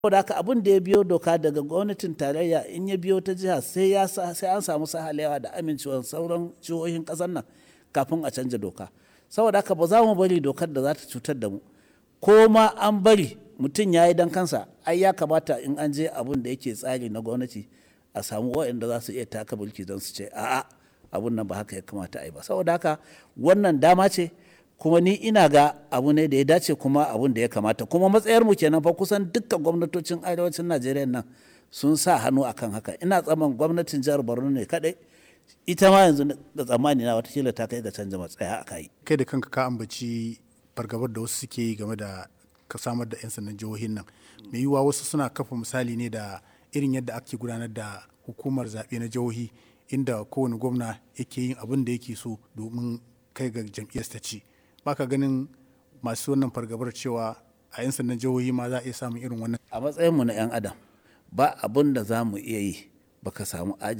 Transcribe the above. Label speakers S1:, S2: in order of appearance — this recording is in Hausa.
S1: saboda haka abin da ya biyo doka daga gwamnatin tarayya in ya biyo ta jiha sai ya sai an samu sahalewa da amincewar sauran jihohin kasar nan kafin a canja doka saboda haka ba za mu bari dokar da za ta cutar da mu ko ma an bari mutum ya yi dan kansa ai ya kamata in an je abin da yake tsari na gwamnati a samu waɗanda za su iya taka mulki don su ce a'a abun nan ba haka ya kamata a yi ba saboda haka wannan dama ce kuma ni ina ga abu ne da ya dace kuma abun da ya kamata kuma matsayar mu kenan fa kusan dukkan gwamnatocin arewacin najeriya nan sun sa hannu akan haka ina tsaman gwamnatin jihar borno ne kadai ita ma yanzu da tsammani na watakila ta kai ga canza matsaya a kai
S2: kai da kanka ka ambaci fargabar da wasu suke yi game da ka samar da 'yan sandan jihohin nan mai yiwuwa wasu suna kafa misali ne da irin yadda ake gudanar da hukumar zaɓe na jihohi inda kowane gwamna yake yin abin da yake so domin kai ga jam'iyyar ta ci baka ganin masu wannan fargabar cewa a 'yan sandan jihohi ma za a iya samun irin wannan
S1: a matsayinmu na 'yan adam ba abin da za mu iya yi baka samu